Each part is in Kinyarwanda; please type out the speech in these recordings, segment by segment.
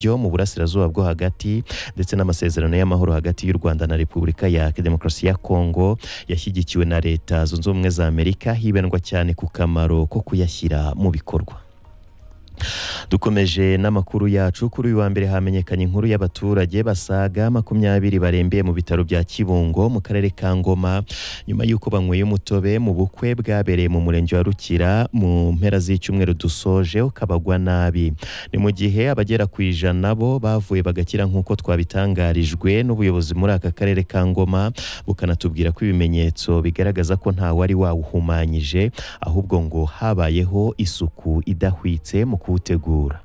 byo mu burasirazuba bwo hagati ndetse n'amasezerano y'amahoro hagati y'u Rwanda na Repubulika ya Demokarasi ya Kongo yashyigikiwe na Leta Zunze Ubumwe za Amerika hibandwa cyane ku kamaro ko kuyashyira mu bikorwa dukomeje n'amakuru yacu kuri uyu wa mbere hamenyekanye inkuru y'abaturage basaga makumyabiri barembeye mu bitaro bya kibungo mu karere ka ngoma nyuma y'uko banyweye umutobe mu bukwe bwabereye mu murenge wa rukira mu mpera z'icyumweru dusoje ukabagwa nabi ni mu gihe abagera ku ijana bo bavuye bagakira nk'uko twabitangarijwe n'ubuyobozi muri aka karere ka ngoma bukanatubwira ko ibimenyetso bigaragaza ko nta wari wawuhumanyije ahubwo ngo habayeho isuku idahwitse mu kuwutegura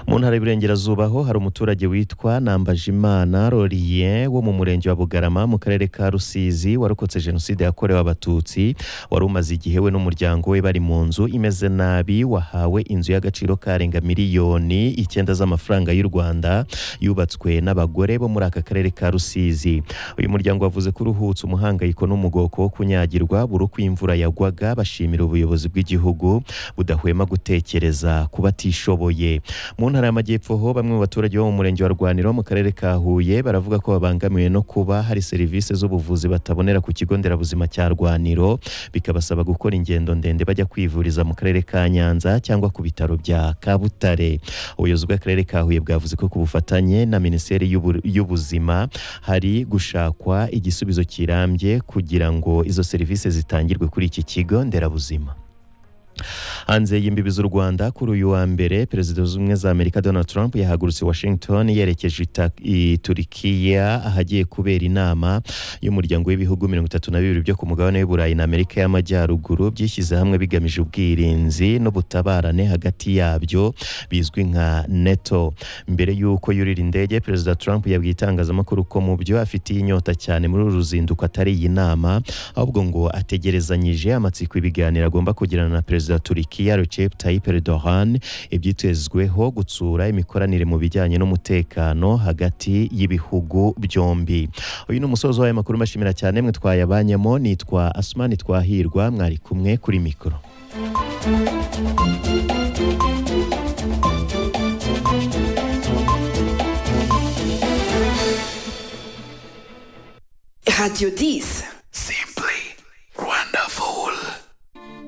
mu ntara y'Iburengerazuba ho hari umuturage witwa Nambajimana Rorien wo mu murenge wa Bugarama mu karere ka Rusizi warokotse jenoside yakorewe abatutsi wari umaze igihe we n'umuryango we bari mu nzu imeze nabi wahawe inzu y'agaciro karenga miliyoni icyenda z'amafaranga y'u Rwanda yubatswe n'abagore bo muri aka karere ka Rusizi uyu muryango wavuze ko uruhutse umuhangayiko n'umugoko wo kunyagirwa buri uko imvura yagwaga bashimira ubuyobozi bw'igihugu budahwema gutekereza ku batishoboye mu ntara y'amajyepfo ho bamwe mu baturage bo mu murenge wa rwaniro mu karere ka huye baravuga ko babangamiwe no kuba hari serivisi z'ubuvuzi batabonera ku kigo nderabuzima cya rwaniro bikabasaba gukora ingendo ndende bajya kwivuriza mu karere ka nyanza cyangwa ku bitaro bya kabutare ubuyobozi bw'akarere ka huye bwavuze ko ku bufatanye na minisiteri y'ubu- y'ubuzima hari gushakwa igisubizo kirambye kugira ngo izo serivisi zitangirwe kuri iki kigo nderabuzima hanze y'imbibi z'u rwanda kuri uyu wa mbere perezida w'ubumwe ubumwe za amerika donald trump yahagurutse washington yerekeje ita- i turikiya ahagiye kubera inama y'umuryango w'ibihugu mirongo itatu na bibiri byo ku mugabane w'iburayi na amerika y'amajyaruguru byishyize hamwe bigamije ubwirinzi n'ubutabarane hagati yabyo bizwi nka neto mbere y'uko yurira indege perezida trump yabwiye itangazamakuru ko mu byo afitiye inyota cyane muri uru ruzinduko atari iyi nama ahubwo ngo ategerezanyije amatsiko ibiganiro agomba kugirana na perezida wa Turikiya Recep Tayyip Erdogan ibyitezweho gutsura imikoranire mu bijyanye n'umutekano hagati y'ibihugu byombi uyu ni umusozo w'aya makuru mbashimira cyane mwe twayabanyemo nitwa Asmani Twahirwa mwari kumwe kuri mikoro Radio 10.